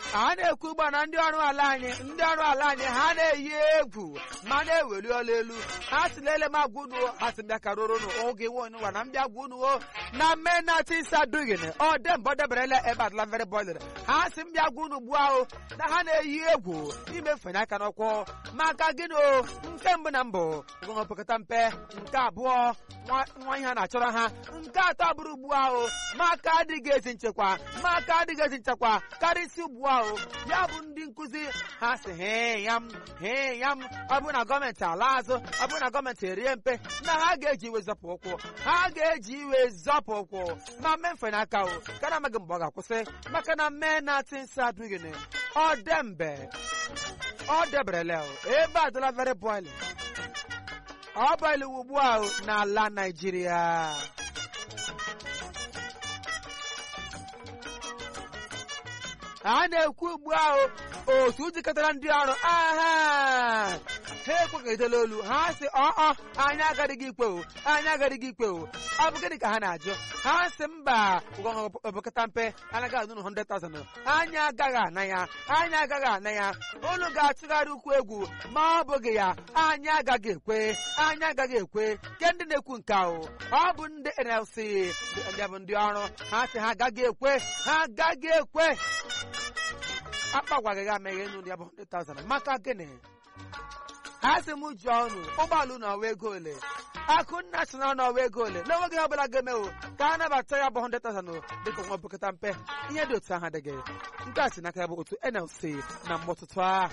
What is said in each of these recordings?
a na-ekwu ugbu a na ndị ọrụ ala anyị ndị ọrụ ala anyị ha na-eyi egwu ma na-eweli ọla elu ha si lele m agwa unu ha si mbịa karụrụ unu oge nwa na mbịa gwa unu o na menatisa dugin ọ dembe ọ deberela ebe adịla very boiler ha si mbịa gwa unu ugbu ahụ na ha na-eyi egwu imefenye aka n'ọkwụ maka gịnị o nke mbụ na mbụ gụnọpụkọta mpe nke abụọ nwa ihe a na-achọrọ ha nke atọ bụrụ ugbu ahụ maka adịghị ezi nchekwa maka adịghị ezi nchekwa karịsịa ugbu ahụ ya bụ ndị nkụzi ha si hee ya m hee ya m ọ bụrụ na gọọmenti ala azụ ọ bụrụ na gọọmenti erie mpe na ha ga-eji iwe zọpụ ụkwụ ha ga-eji iwe zọpụ ụkwụ ma mee mfe n'aka o kana amaghị mgbe ọ ga-akwụsị maka na mee na tinsa adịghị ọ dembe ọ deberele ebe adịla very boiling ọ bụla ugbu a n'ala Naịjirịa a na-ekwu ugbu ahụ otu jikọtara ndị ọrụ aha ha ekwekọritela olu ha sị ọọ anyị agadịghị ikpe o anyị agadịghị ikpe o ọ bụ gịnị ka ha na-ajụ ha sị mba obokọta mpe anaghị anụ 100,000 anyị agaghị ana ya anyị agaghị ana ya unu ga-atụgharị ukwu egwu ma ọ bụghị ya anyị agaghị ekwe anyị agaghị ekwe ke ndị na-ekwu nke ahụ ọ bụ ndị NLC ndị bụ ndị ọrụ ha sị ha agaghị ekwe ha agaghị ekwe akpagwaghị gị ameghe enu ya bụ 100,000 maka gịnị ha sị m jụọ unu ụgbọala unu ọwa ego ole akụnna si na ọnụọwa ego ole n'enweghị ihe ọbụla ga-emewo ka a nabata ya bụ 100,000 dịka nwa bụkọta mpe ihe dị otu ahụ adịghị nke a si n'aka ya bụ otu NLC na mgbọtụtụ a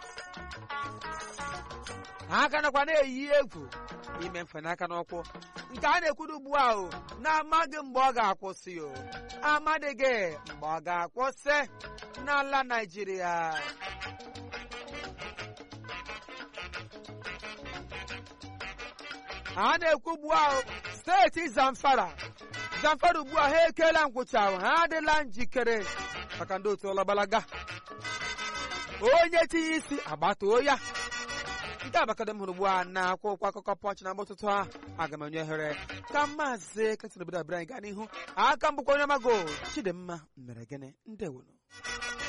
ha ka nakwa na-eyi egwu ime mfenaka n'ụkwụ nke a na-ekwuru ugbu ahụ na-amaghị mgbe ọ ga-akwụsị o amadịghị mgbe ọ ga-akwụsị n'ala Naịjirịa a na-ekwu ugbu ahụ steeti Zamfara Zamfara ugbu a ha ekeela nkwụcha ahụ ha adịla njikere maka ndị otu ọlọgbalaga onye tinye isi agbatuo ya nke abakada m hụrụ ugbu a na akwụkwọ akụkọ pọnch na mgbọtụtụ a aga m enye ohere ka maazị ketịn obodo abịara anyị gaa n'ihu aka mbụkwa onye mago Chidimma mere gịnị ndewonu